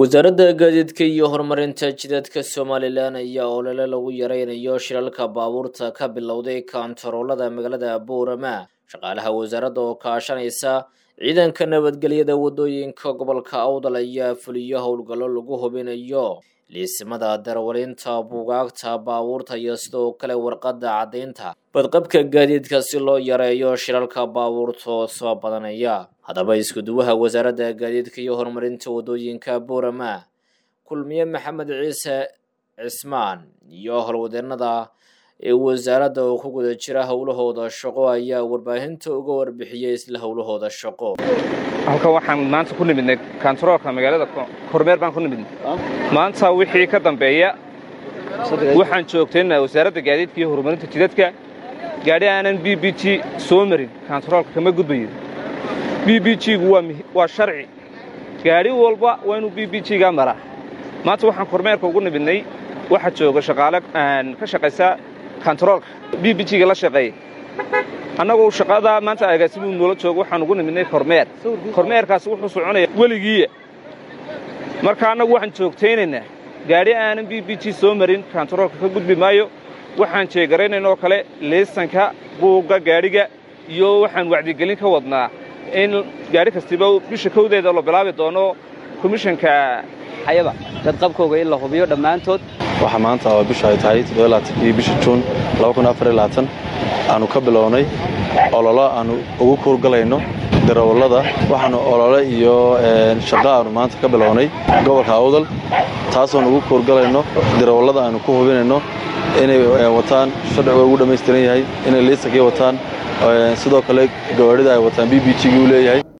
wasaaradda gaadiidka iyo horumarinta jidadka somalilan ayaa olole lagu yareynayo shilalka baabuurta ka bilowday kaantaroolada magaalada boorama shaqaalaha wasaaradda oo kaashanaysa ciidanka nabadgelyada waddooyinka gobolka awdal ayaa fuliyo howlgallo lagu hubinayo liisimada darwalinta buugaagta baabuurta iyo sidoo kale warqadda caddaynta badqabka gaadiidka si loo yareeyo shilalka baabuurta soo badanaya haddaba iskuduwaha wasaaradda gaadiidka iyo horumarinta waddooyinka boorama kulmiye maxamed ciise cismaan iyo howlwadeenada ee wasaaradda oo ku guda jira howlahooda shaqo ayaa warbaahinta uga warbixiyey isla howlahooda shaqo halkan waxaan maanta ku nimidnay kantaroolka magaalada kormeer baan ku nimidnay maanta wixii ka dambeeya waxaan joogtaynaa wasaaradda gaadiidka iyo horumarinta jidadka gaadhi aanan b b g soo marin kantaroolka kama gudbayo b b g-gu waa sharci gaadhi walba waa inuu b b g-ga maraa maanta waxaan kormeerka ugu nimidnay waxaa jooga shaqaale ka shaqaysa kantaroolka b b g-ga la shaqeeya annagu shaqada maanta agaasimuu noola joogo waxaan ugu nimidnay kormeer kormeerkaasi wuxuu soconaya weligiiya marka annagu waxaan joogtaynaynaa gaadhi aanan b b g soo marin kantaroolka ka gudbi maayo waxaan jeegaraynaynoo kale liisanka buugga gaadhiga iyo waxaan wacdigelin ka wadnaa in gaadhi kastiba bisha kowdeeda la bilaabi doono komishanka ayaba dadqabkooga in la hubiyo dhammaantood waxaa maanta oo bisha ay tahay toddobaaaankii bisha juun aanu ka bilownay ololo aanu ugu kuurgalayno darawallada waxaanu olole iyo shaqo aanu maanta ka bilownay gobolka awdal taasoonu ugu kuurgalayno darawallada aanu ku hubinayno inay wataan sharciga ugu dhammaystiran yahay inay liisankii wataan sidoo kale gawaadhida ay wataan b b g-gii u leeyahay